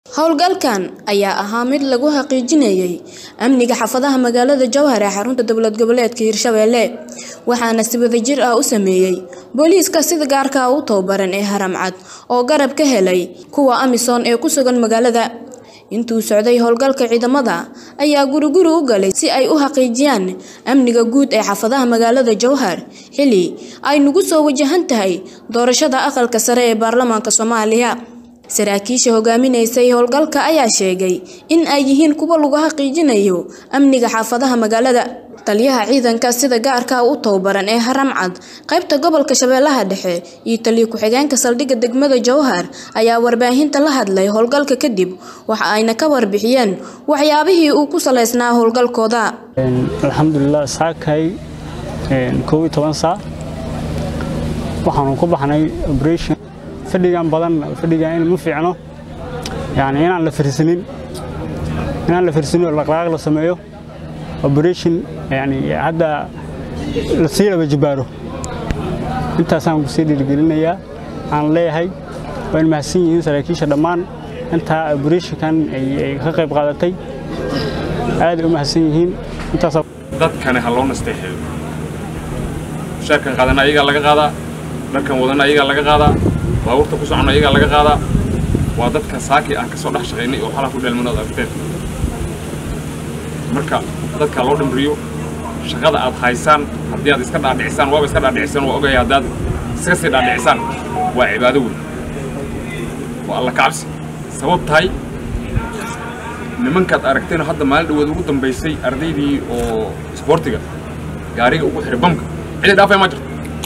Howlgalkan ayaa ahaa mid lagu xaqiijinayay amniga xaafadaha magaalada Jowhar ee xarunta dowlad goboleedka Hirshabelle waxaana si wadajir ah u sameeyay booliiska sida gaarka ah u tababaran ee Haramcad oo garab ka helay kuwa Amisom ee ku sugan magaalada intuu socday howlgalka ciidamada ayaa guri guri u galay si ay u xaqiijiyaan amniga guud ee xaafadaha magaalada Jowhar xilli ay nagu soo wajahan tahay doorashada aqalka sare ee baarlamaanka Soomaaliya saraakiisha hogaaminaysay howlgalka ayaa sheegay in ay yihiin kuwo lagu xaqiijinayo amniga xaafadaha magaalada taliyaha ciidanka sida gaarka ah u tababaran ee Haramcad qaybta gobolka Shabeellaha Dhexe iyo taliye ku-xigeenka saldhigga degmada Jowhar ayaa warbaahinta la hadlay howlgalka kadib waxa ayna ka warbixiyeen waxyaabihii uu ku saleysnaa howlgalkooda alxamdulilah saakay kow iyo toban saac waxaanu ku baxnay operation fadhigan badan fadhigan in ma fiicno yani inaan la firsanin inaan la firsanin oo dhaqdhaqaaq la sameeyo operation yani hadda la sii laba jibaaro intaasaan ku sii dhiirigelinayaa aan leeyahay waa in mahadsan yihiin saraakiisha dhammaan intaa operationkan ay ka qayb qaadatay aad u mahadsan yihiin intaasaa dadkani ha loo nasteexeeyo mushaarkan qaadana ayagaa laga qaadaa dharkan wadana ayagaa laga qaadaa baabuurta ku socona ayagaa laga qaadaa waa dadka saakii aan ka soo dhex shaqaynay oo xalaa ku dheelmano ad aragteen marka dadka loo dhimriyo shaqada aad haysaan haddii aad iska dhaadhicisaan waaba iska dhaadhicisaan waa ogaya haddaad iska sii dhaadhicisaan waa cibaado weyn waa alla kacabsi sabab tahay nimankaad aragteen hadda maalin dhaweed ugu dambaysay ardaydii oo isboortiga gaariga ugu xiray bamka cidi dhaafaya ma jirto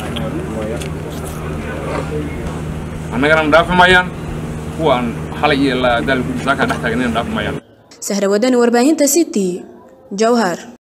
annagana dhaafi maayaan kuwaan xalay iyo daalku saakaa dhex taagan inay dhaafi maayaan sahra wadani warbaahinta city jowhar